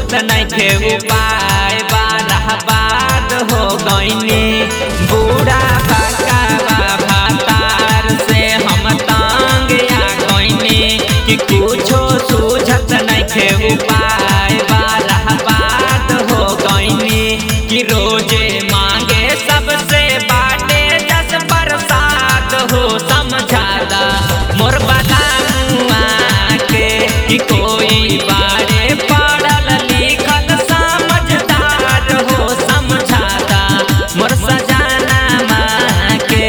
सूझत नइखे उपाय बारह बाद हो गईनी बूढ़ा भकावा भातार से हम तंग आ गईनी कि कुछो सूझत नइखे उपाय बारह बाद हो गईनी कि रोजे मांगे सबसे बाटे दस बरसात हो समझादा मोर बला मुआ के कि कोई बारे पढ़ल लिखल समझदार हो समझादा मोर सजाना माँ के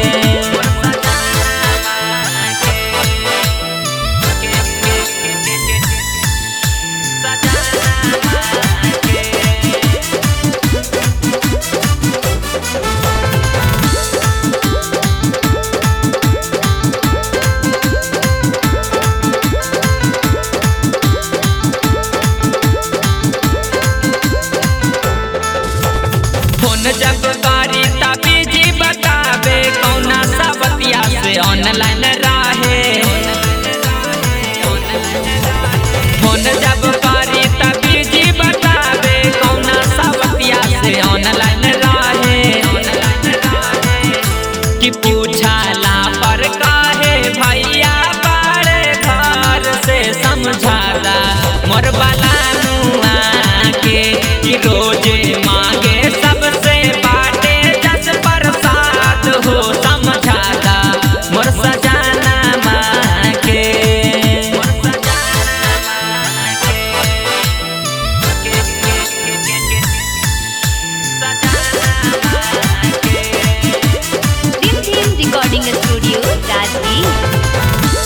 फोन जब करी तभी जी बतावे कौना सबतिया से ऑनलाइन राहे फोन जब करी तभी जी बतावे कौना सबतिया से ऑनलाइन राहे कि पूछाला पर काहे भैया बारे घर से समझाला मोर बाला नुआ के कि रोजे मांगे सबसे बाटे दस बरसात हो समझाला मोर सजाना माँ के Dim Dim Recording Studio, Rajgir.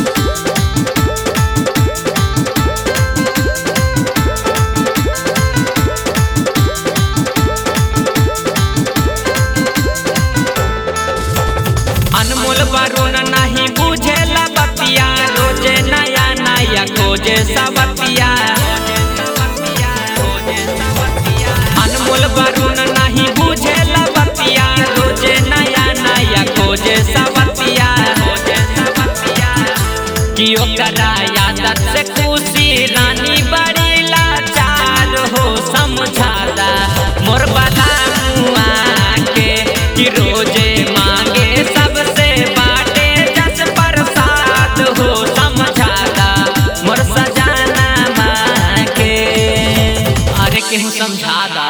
अनमोल वरुण नहीं बुझे बतिया रोजे नया नया खोजे सबतिया अनमोल वरुण नहीं बुझे बतिया रोजे नया नया खोजे सबतिया कि ओकरा यादत से खुशी रानी बड़ी लाचार हो समझादा मोर बाला मुआ के कि रोजे मांगे सबसे बाटे दस बरसात हो समझादा मोर सजाना माँ के अरे केहू समझादा